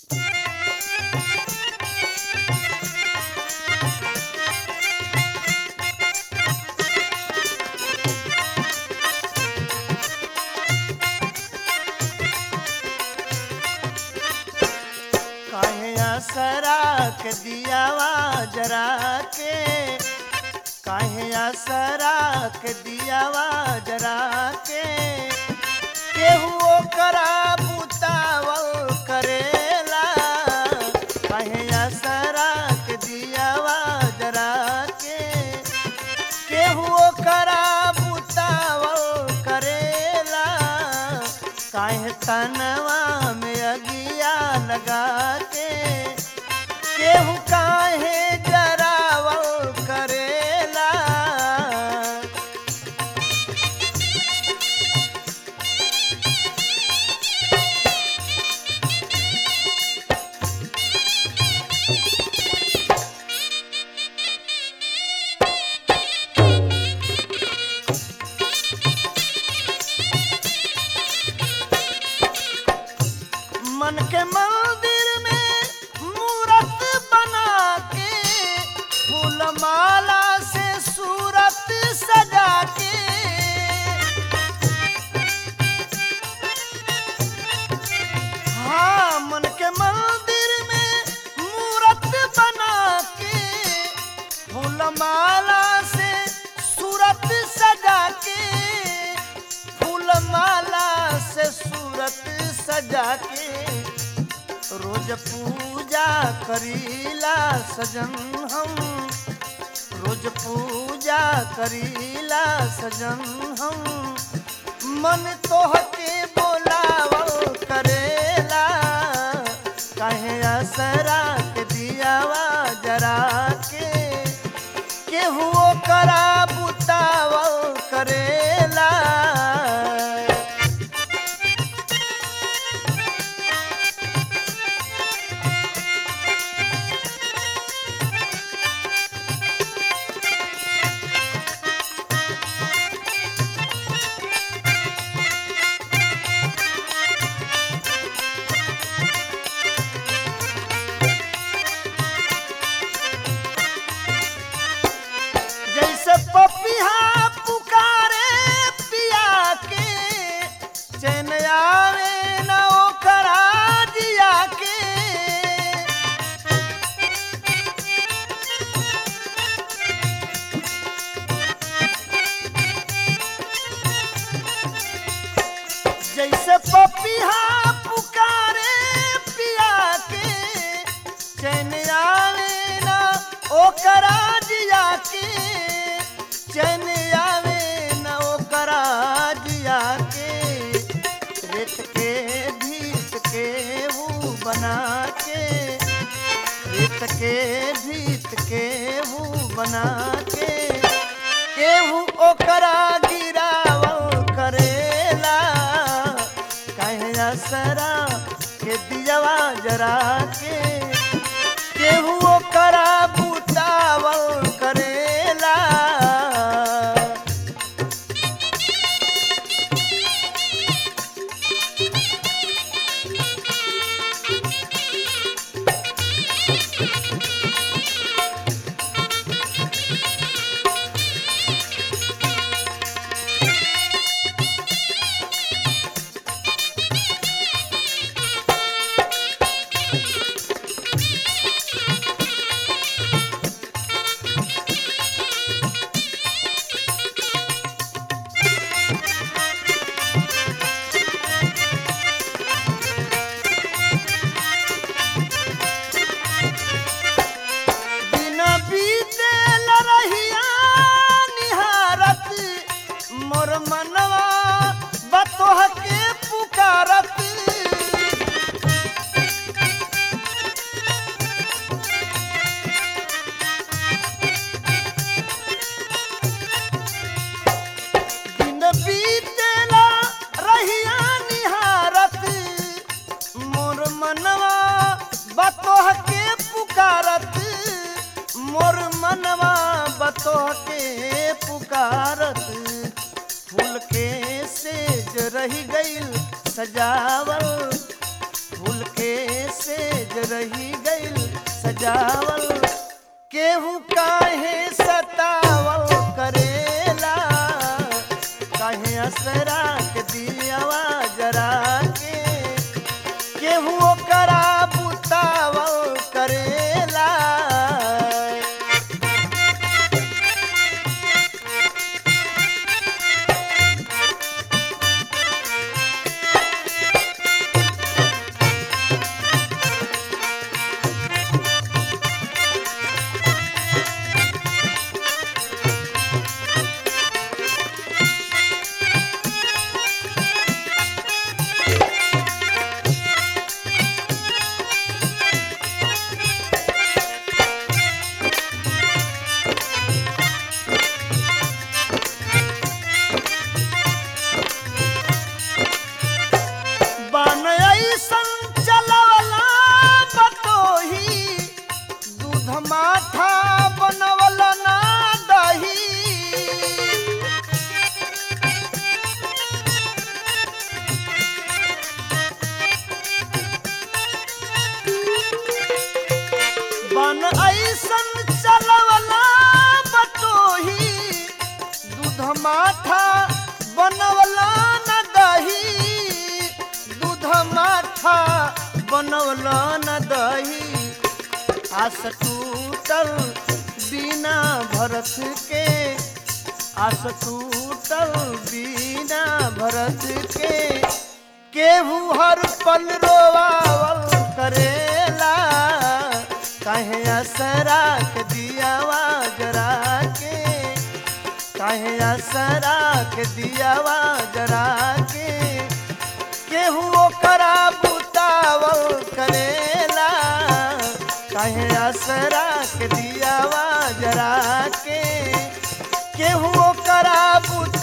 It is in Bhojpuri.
काहे असरा के दियावा जरा के काहे असरा के दियावा जरा के केहू ओकरा बुतावल करेला काहे असरा के दियावा जरा के केहू ओकरा बुतावल करेला काहे तनवा में अगिया लगा के केहू काहे जरावल करेला मन के मंदिर में मूरत बना के फूल माला से सूरत सजा के हाँ मन के मंदिर में मूरत बना के फूल माला से सूरत सजा के फूल माला से सूरत सजा के रोज पूजा करीला सजन हम रोज पूजा करीला सजन हम मन तोहके बोलावल करेला काहे असरा के दियावा जरा के केहू ओकरा बुतावल करेला जैसे पपिहा पुकारे पिया के चैन आवे न ओकरा जिया के जैसे पपिहा पुकारे पिया के चैन आवे न ओकरा जिया के चैन आवे न ओकरा जिया के रेत के भीत के वो बना के रेत के भीत के वो बना के केहू ओकरा गिरावल करेला काहे असरा के दियवा जरा के केहू ओकरा बुतावल करेला दिन बीते रहिया निहारत मोर मनवा बतोह के पुकारत दिन बीतेला रहिया निहारत मोर मनवा बतोह के पुकारत मोर मनवा बतोह के पुकारत फूल के सेज रही गईल सजावल फूल फूल के सेज रही गइल सजावल केहू काहे सतावल करेला काहे असरा के दियावा जरा के केहू ओकरा बुतावल करेला बन ऐसन चलवला बतोही दूध माठा बनवल ना दही बन ऐसन चलवला बतोही दूध माठा बनवला न दही दूध माठा बनवला न दही आस टूटल बिना भरत के आस टूटल बिना भरत के केहू हर पल रोवावल करेला काहे असरा के दियावा जरा के काहे असरा के दियावा जरा के केहू ओकरा बुतावल करेला काहे असरा के दियावा जरा के केहू ओकरा बुत